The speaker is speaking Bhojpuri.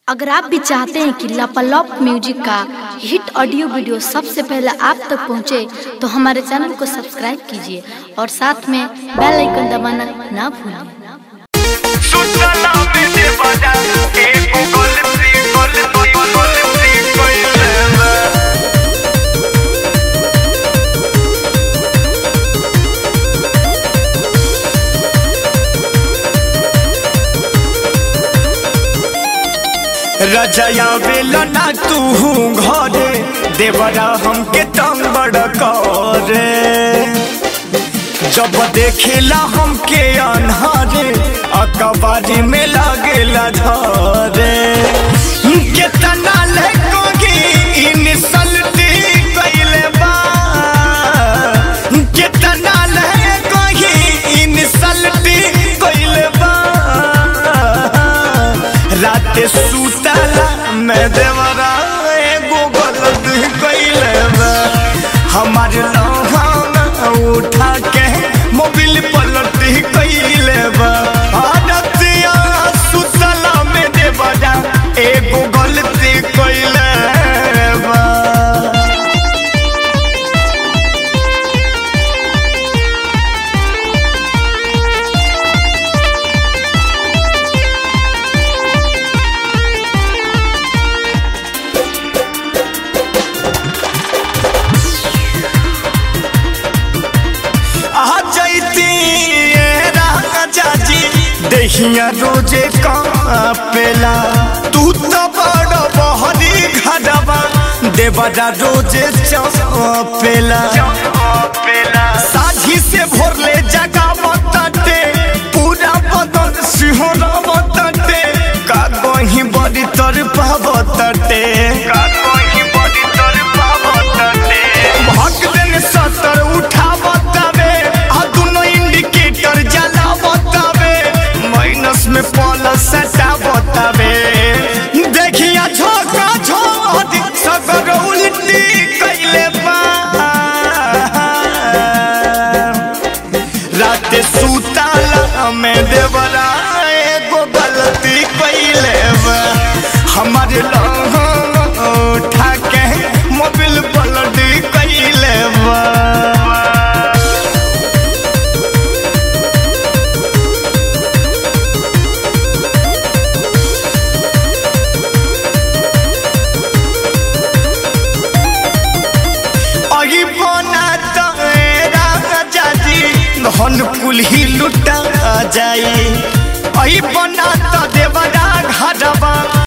अगर आप भी चाहते हैं कि लापालॉप म्यूजिक का हिट ऑडियो वीडियो सबसे पहले आप तक पहुंचे, तो हमारे चैनल को सब्सक्राइब कीजिए और साथ में बेल आइकन दबाना ना भूलें सूचना में दे बजा एक गोल फ्री गोल फ्री गोल फ्री कोई लेवा रजया बेला ना तू घरे देवरा हमके तंग बड़ करे जब देखेला हमके अनहारे अकबारी में लागेला धरे केतना लेकोगी इनसल्टी कइले बा केतना लेकोगी इनसल्टी कइले बा रात सुतला मैं देवरा एगो गलती कइले बा हमार लहाना उठा के मोबिल पलटी कइले बा आदतिया सुतला में देवरा एगो गलती कइले बा आ जैती ए राजा जी दहिया रोजे कापेला तू तो बड़ बहरी घरवा देवरा रोजे चपेला साझी से भोरले जगा बताते पूरा बदन सिंहरा बताते का कहीं बड़ी तर पावताते का कहीं बड़ी तर पावताते भग दिन सतर उठा बतावे आ दुनो इंडिकेटर जला बतावे माइनस में प्लस सटा बतावे देखिया झोंका झोंक सगर उल्टी कइले बा रात सुताला में देवरा एगो गलती कइले बा हमारे लहा